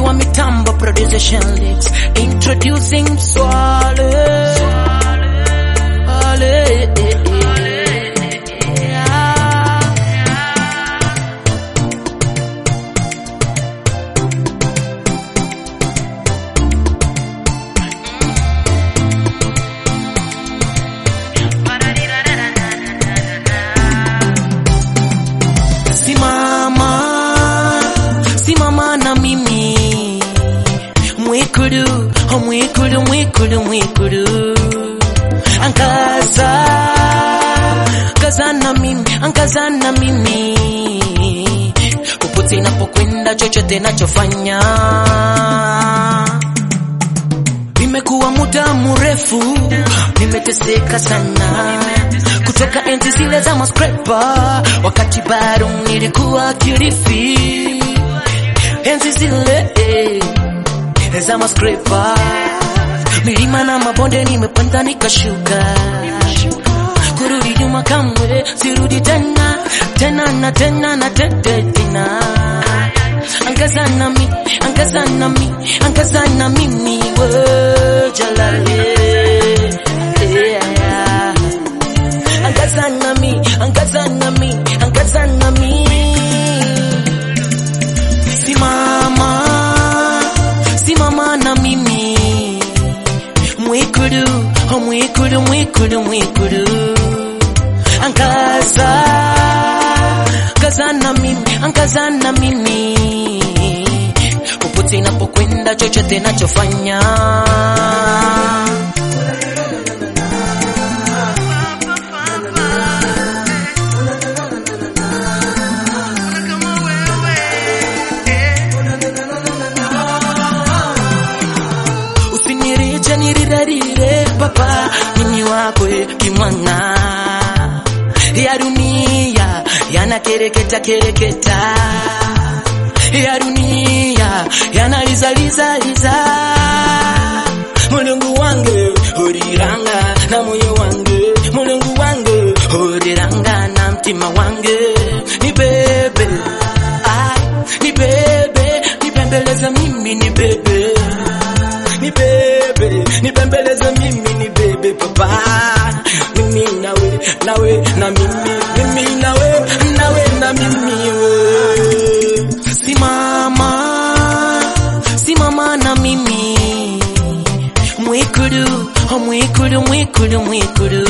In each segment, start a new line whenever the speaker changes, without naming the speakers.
wa mitambo producer Shelix introducing Swale Swale Simama, simama na mimi mwikudu, oh mwikudu, mwikudu, mwikudu, angaza, angaza na mimi, angaza na mimi, popote napokwenda, chochote nachofanya Nimekuwa muda mrefu, nimeteseka sana kutoka enzi zile za maskrepa, wakati bado nilikuwa Kilifi, enzi zile eh, za maskrepa, milima na mabonde nimepanda nikashuka, kurudi nyuma kamwe sirudi tena tena na tena na tete tena angaza nami angaza nami angaza na mimi we jalale yeah. angaza nami angaza nami angaza nami simama simama na mimi mwikudu oh mwikudu mwikudu mwikudu angaza angaza na mimi angaza na mimi popote napokwenda chochote nachofanya usinirije nirirarire papa mimi wakwe kimwana ya dunia yanakereketa kereketa ya dunia yanalizaliza liza mulungu wange uriranga na moyo wange mulungu wange uriranga na mtima wange ni bebe ah, ni bebe nipembeleze mimi ni bebe ni bebe nipembeleze mimi ni bebe papa mimi nawe nawe na mimi mimi nawe nawe na mimi we simama simama na mimi mwikudu oh mwikudu mwikudu mwikudu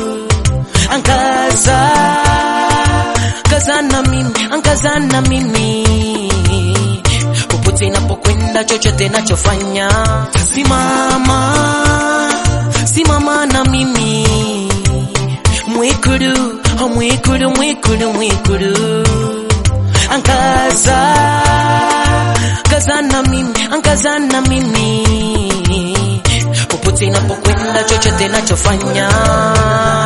angaza angaza na mimi angaza na mimi popote napokwenda chochote nachofanya simama simama na mimi mwikudu oh mwikudu mwikudu mwikudu angaza angaza na mimi angaza na mimi popote napokwenda chochote nachofanya